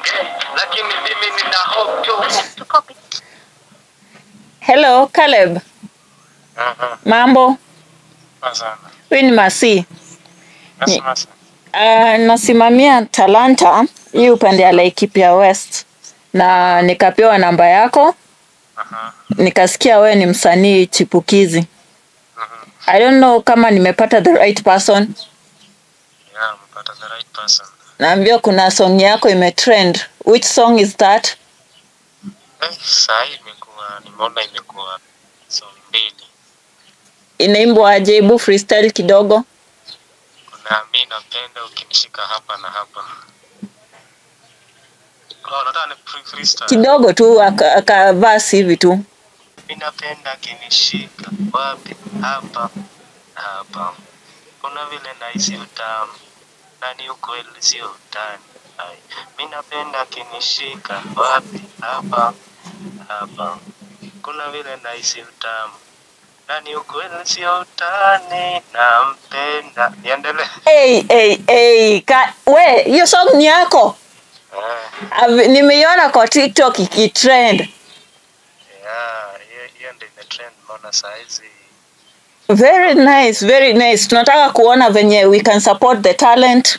lakini mimi nina hope tu. Hello Caleb, Aha, mambo? sana. Huyu ni Masi. Nasema sana. Uh, nasimamia Talanta hii upande ya Laikipia West na nikapewa namba yako, Aha, nikasikia wewe ni msanii chipukizi. aha. I don't know kama nimepata the right person. Yeah, umepata the right person. Naambiwa kuna song yako imetrend. Which song is that? Eh, saa hii imekuwa nimeona imekuwa song mbili. Inaimbwa aje? Hebu freestyle kidogo. Kuna mi napenda ukinishika hapa na hapa. Oh, nataka ni free freestyle. Kidogo tu aka, aka verse hivi tu. Mi napenda akinishika wapi? Hapa hapa. Kuna vile nahisi utamu na ni ukweli, sio utani. Ai, mi napenda akinishika wapi? Hapa hapa. Kuna vile nahisi utamu na ni ukweli, sio utani. Nampenda. Niendelee. Hey, hey, hey. Ka, we, hiyo song ni yako? Eh, Ave- Nimeiona kwa TikTok ikitrend. yeah, hiyo- hiyo ndio imetrend mbona saa hizi Very nice, very nice. Tunataka kuona venye we can support the talent.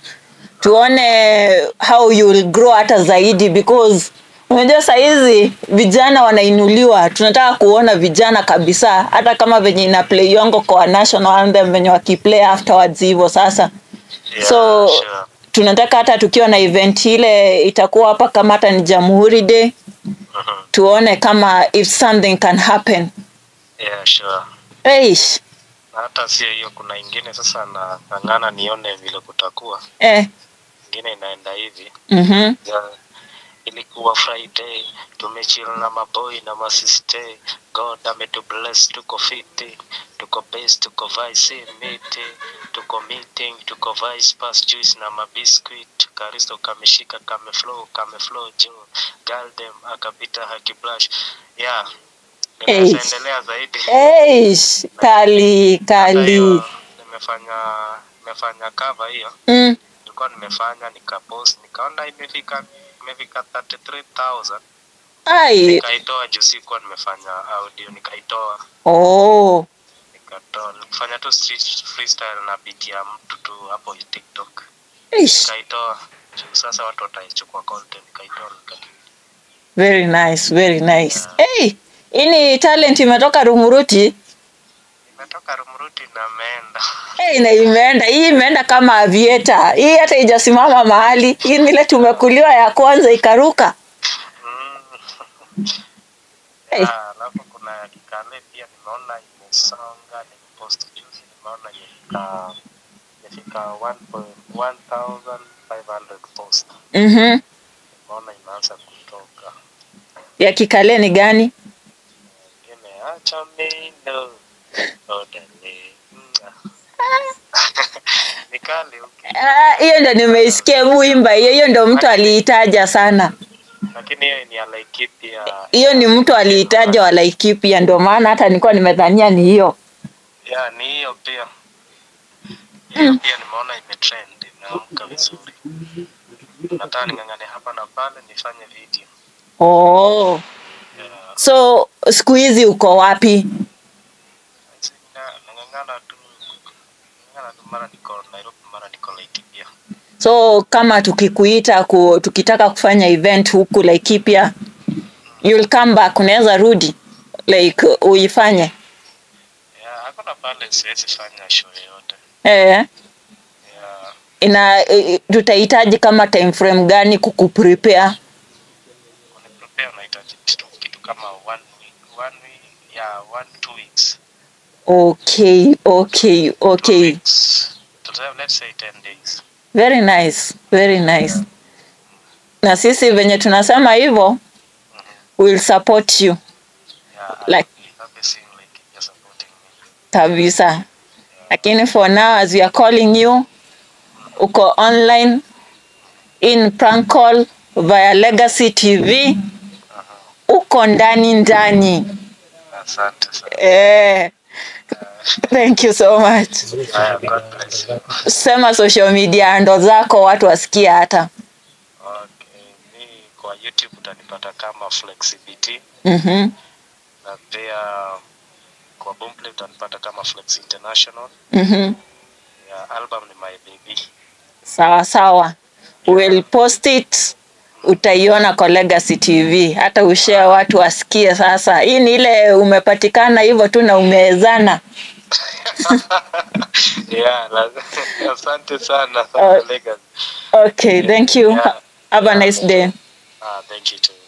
Tuone how you will grow hata zaidi because unajua saa hizi vijana wanainuliwa. Tunataka kuona vijana kabisa hata kama venye ina play yongo kwa national anthem venye wakiplay afterwards hivyo sasa. yeah, So sure. tunataka hata tukiwa na event ile itakuwa hapa kama hata ni Jamhuri Day Mhm. tuone kama if something can happen. yeah, sure. Eish. Na hata sio hiyo, kuna ingine sasa nang'ang'ana nione vile kutakuwa. Eh. Ingine inaenda hivi Mhm. ya, ilikuwa Friday tumechill na maboy na masiste, God ametu bless, tuko fiti, tuko base, tuko vice miti, tuko meeting, tuko vice pass juice na mabiscuit, Karisto kameshika kame flow kame flow juu, Galdem akapita haki blush yeah. Hey. Ninaweza endelea zaidi. Eish. Kali, Hata kali. hiyo nimefanya nimefanya cover hiyo Mm. nilikuwa nimefanya nikapost nikaona imefika imefika 33000 Ai. nikaitoa juu sikuwa nimefanya audio nikaitoa Oh. nikatoa nikifanya tu street freestyle na beat ya mtu tu hapo TikTok Eish. nikaitoa juu sasa watu wataichukua content nikaitoa nika Very nice, very nice. Hey, hii ni talent imetoka Rumuruti. imetoka Rumruti na meenda Hey, na imeenda hii imeenda kama avieta. Hii hata ijasimama mahali. Hii ni ile tumekuliwa ya kwanza ikaruka. Mm. Hey. Ah, alafu kuna ya kikale pia nimeona imesonga nimepost juzi nimeona imefika imefika 1500 post Mhm. nimeona imeanza kutoka Ya kikale ni gani? ingine acha mino odale nikali uki Ah, hiyo ndo nimeisikia muimba hiyo. Hiyo ndo mtu aliitaja sana. lakini hiyo ni ya Laikipia Hiyo ni mtu aliitaja wa Laikipia, ndio maana hata nilikuwa nimedhania ni hiyo. ya ni hiyo pia hiyo pia nimeona imetrend imeamka vizuri nataka ning'ang'ane hapa na pale nifanye video Oh. yeah. So siku hizi uko wapi? Na- nang'ang'ana tu nang'ang'ana tu mara niko Nairobi mara niko Laikipia So kama tukikuita ku, tukitaka kufanya event huku Laikipia, you'll come back, unaweza rudi like uifanye yeah, hakuna pale siwezi fanya show yoyote eh. yeah. Ina eh, tutahitaji kama time frame gani kukuprepare? kuniprepare unahitaji kitu, kitu kama one week one week yeah one two weeks Okay, okay, two okay. weeks Tuta- let's say 10 days Very nice, very nice. Na sisi venye tunasema hivyo, we'll support you yeah Like- I'll be happy seeing Laikipia supporting me kabisa. Lakini for now as we are calling you, uko online in prank call via Legacy TV, uko ndani ndani. asante sana Eh, thank you so much. Haya, God bless you Sema social media ndo zako watu wasikie hata. okay mi kwa youtube utanipata kama flexibility Mhm. na pia kwa boomplay utanipata kama flex international Mhm. ya album ni my baby Sawa sawa. We'll post it. Utaiona kwa Legacy TV. Hata ushare watu wasikie sasa. Hii ni ile umepatikana hivyo tu na umewezana. yeah, la- asante sana Oh. Legacy. Okay, thank you. Yeah. Have a nice day. Ah, thank you too